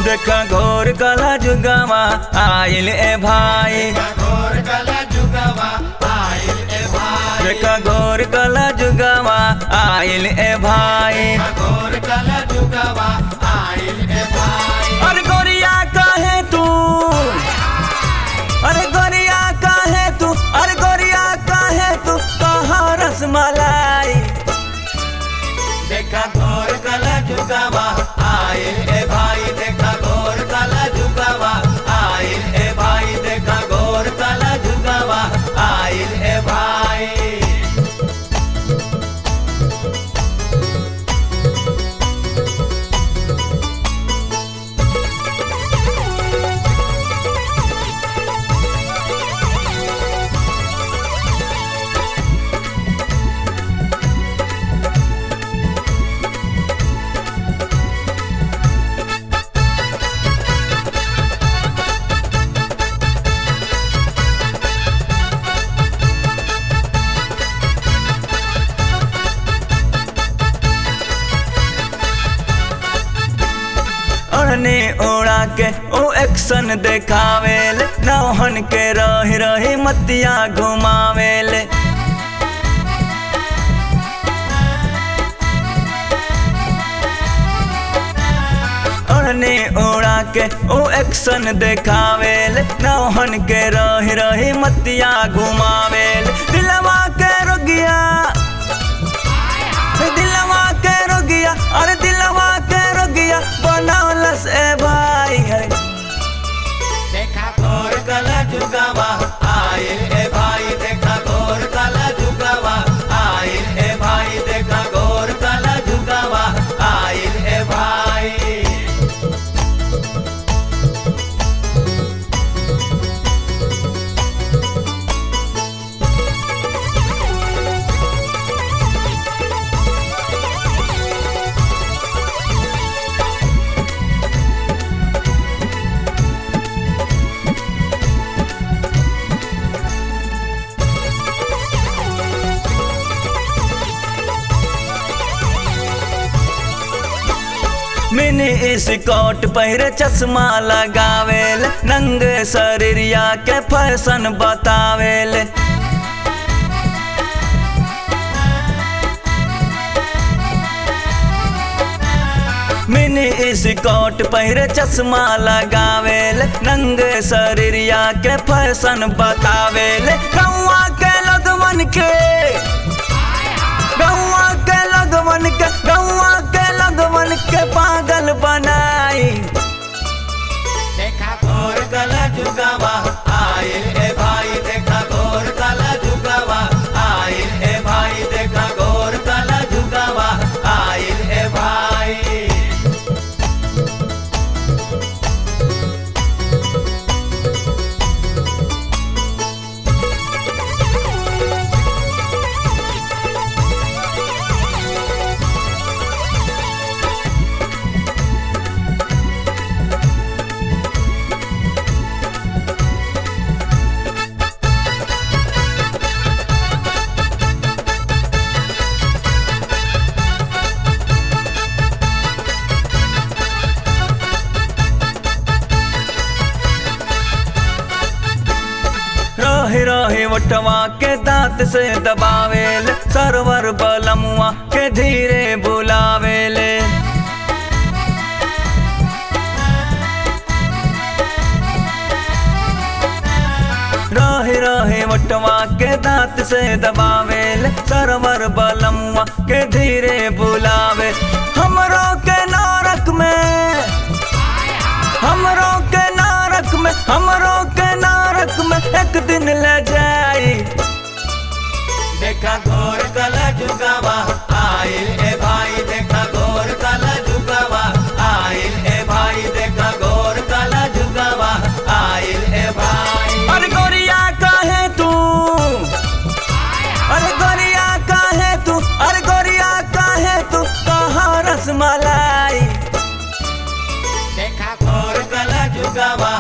देखा घोर कला जुगावा आइल ए भाई घोर कला जुगवा आइल ए भाई देखा घोर कला जुगावा आइल ए भाई घोर कला जुगवा आइल ए भाई अरे गोरिया काहे तू अरे गोरिया काहे तू अरे गोरिया काहे तू कहाँ रसमलाई देखा घोर कला जुगवा आइल ए भाई देखा घोर कला जुगवा आइल ए भाई देखा घोर कला जुगवा आइल ए भाई ओढ़ने उड़ा के ओ एक्शन देखावेल नौहन के रही रही मतिया घुमावेल ओढ़ने उड़ा के ओ एक्शन देखावेल नौहन के रही रही मतिया घुमावेल दिलवा के रोगिया दिलवा के रोगिया अरे दिलवा के रोगिया बनौलस ए भाई है देखा घोर कला जुगवा आइल ए भाई देखा घोर कला जुगवा आइल ए भाई देखा घोर कला जुगवा आइल ए भाई मिनी स्कॉट पहिरे चश्मा लगावेल नंगे शरीरिया के फैशन बतावेल मिनी स्कॉट पहिरे चश्मा लगावेल नंगे शरीरिया के फैशन बतावेल कौआ के लगवन के गौआ के लगवन के गौआ के लगवन के पागल बनाई देखा घोर कला जुगवा आइल ए भाई देखा घोर कला जुगवा आइल ए भाई देखा घोर कला जुगवा आइल ए भाई रहे रहे वटवा के दांत से दबावेल सरवर बलमुआ के धीरे बुलावेले रहे रहे वटवा के दांत से दबावेल सरवर बलमुआ के धीरे बुलावे हमरो के नरक में हमरो के नरक में हमरो के नरक में एक दिन ले जाई देखा घोर कला जुगवा आइल ए भाई देखा घोर कला जुगवा आइल ए भाई देखा घोर कला जुगवा आइल ए भाई अरे गोरिया काहे तू अरे गोरिया काहे तू अरे गोरिया काहे तू कहाँ रसमलाई देखा घोर कला जुगवा